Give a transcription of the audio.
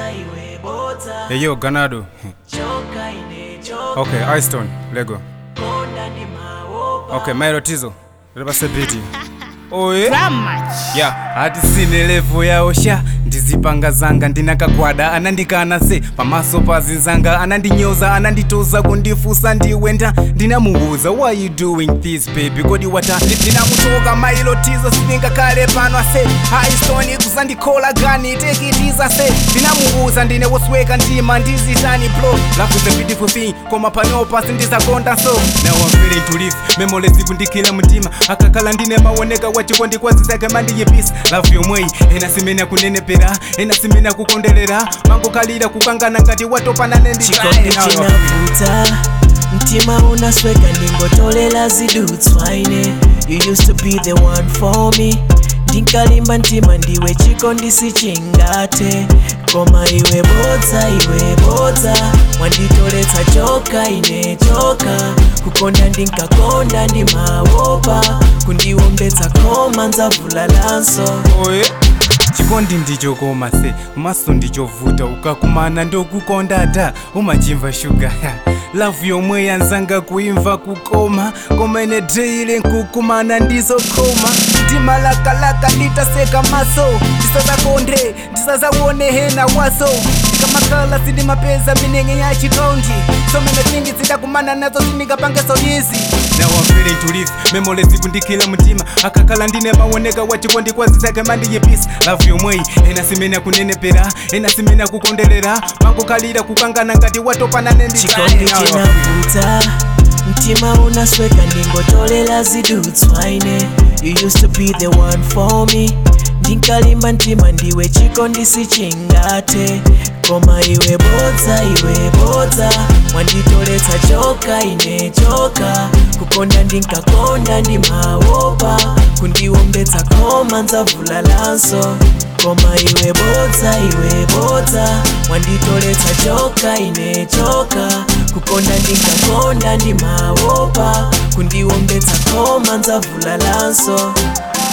Hey yo, Ganado. okay, Iystone, Lego. Okay, Milo Tizo. Lebase biti. Oye. ya hati sine levo yaosha ndizipanga zanga ndinakagwada anandikana se pamaso pazinzanga anandinyoza ananditoza kundifusa ndiwenda ndinamuuza why you doing this baby kodi wata ndinamutoka mailotizo sindingakale pano ase haistoni kusandikola gani tekitiza se ndinamuuza ndine wosweka ndima ndizitani blo love is a beautiful thing koma panopa sindizakonda so now I'm feeling to live memolezi kundikila mtima akakhala ndine maoneka wachikondi kwazizake mandiyipisa love yomweyi ena simene kunenepera ena simene kukondelera mangokhalira kukangana ngati watopanane chikondi chinavuta mtima unasweka ndingotolela zidutswaine you used to be the one for me ndinkalimba mtima ndiwe chikondi sichingate koma iwe bodza iwe bodza wanditoletsa choka ine choka kukonda ndinkakonda ndimawopa kundiwombetsa koma ndzavulalanso oye chikondi ndicho koma se maso ndichovuta ukakumana ndokukonda da umachimva shuga lavu yomwe yanzanga kuimva kukoma koma ine deile nkukumana ndizokoma ndimalakalaka nditaseka maso ndisazakonde ndisazaone hena waso ndikamakhala sindimapeza minenge ya chikondi somene tingi zidakumana nazo sindingapangeso izi now I'm feeling to live memolezi kundikila mtima akakhala ndine maoneka wachikondi kwazizake mandiyipisa lavu yomweyi ena simene kunenepera ena simene kukondelera mangokhalira kukangana ngati watopanane chikondi chinavuta mtima unasweka ndingotolela zidutswaine you used to be the one for me ndinkalimba mtima ndiwe chikondi sichingate koma iwe bodza iwe bodza wanditoletsa choka ine choka kukonda ndinkakonda ndimawopa kundiwombetsa koma ndzavulalanso koma iwe bodza iwe bodza wanditoletsa choka ine choka kukonda ndinkakonda ndimawopa kundiwombetsa koma ndzavulalanso